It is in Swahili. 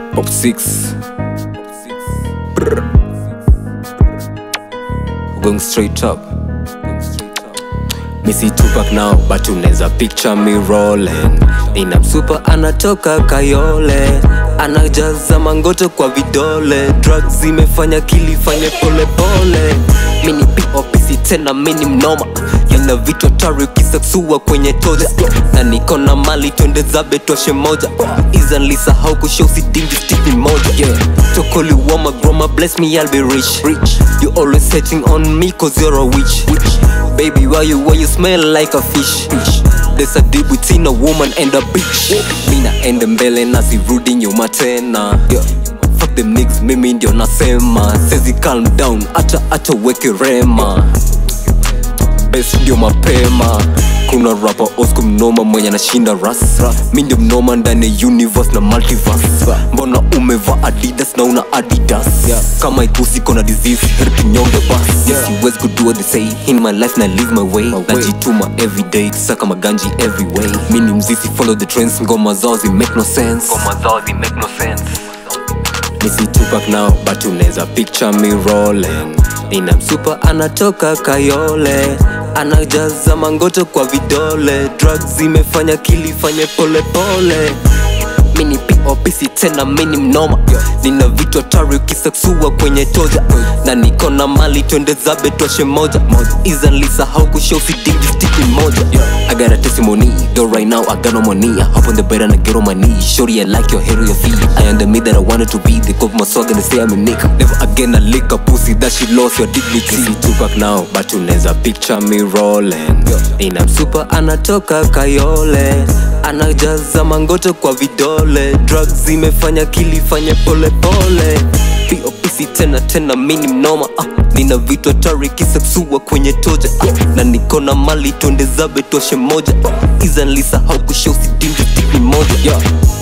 Pop 6 Going straight up Missy Tupac now but unaweza picture me rolling Nina msupa anatoka Kayole anajaza mangoto kwa vidole drugs zimefanya kilifanye pole pole mini popisi tena mini mnoma yana vitu hatari ukisaksua kwenye toja na niko na mali twende zabe toshe moja izanlisahau kushosi dingi stipi moja yeah. tokoli wama groma bless me I'll be rich. rich you always hating on me cause you're a witch, witch. baby why you why you smell like a fish, fish. There's a deal between a woman and a bitch Mina ende mbele na sirudi nyuma tena yeah. Fuck them niggas, mimi ndio nasema Sezi calm down, acha acha weke rema Best ndio mapema kuna rapa osco mnoma mwenye anashinda ras mi ndio mnoma ndani ya universe na multiverse mbona umeva adidas na una adidas kama ikusi kona disease heri tunyonge bas siwezi kudua the say in my life na live my way najituma everyday saka maganji every way mi ni mzisi follow the trends ngoma zao zi make no sense ngoma zao zi make no sense Missy Tupac now but unaweza picture me rolling Nina msupa anatoka Kayole anajaza mangoto kwa vidole drugs zimefanya kilifanye pole pole mini popisi tena mini mnoma nina vitu hatari ukisaksua kwenye toja na niko na mali twende zabe twashe moja izanlisahau kushosi dingi stipi moja I got a testimony, though right now I got no money I hop on the bed and I get on my knees Shorty I like your hair or your feet I am the me that I wanted to be They cop my swag and they say I'm a nigga Never again I lick a pussy that she lost your dignity See Tupac now, but unaweza picture me rolling Nina msupa anatoka Kayole anajaza mangoto kwa vidole drugs zimefanya kilifanye pole pole popisi tena tena mini mnoma ah, nina vitu hatari kisaksua kwenye toja ah, na niko na mali twende zabe toshe moja ah, izanlisahau kushosi dingi stipi moja yeah.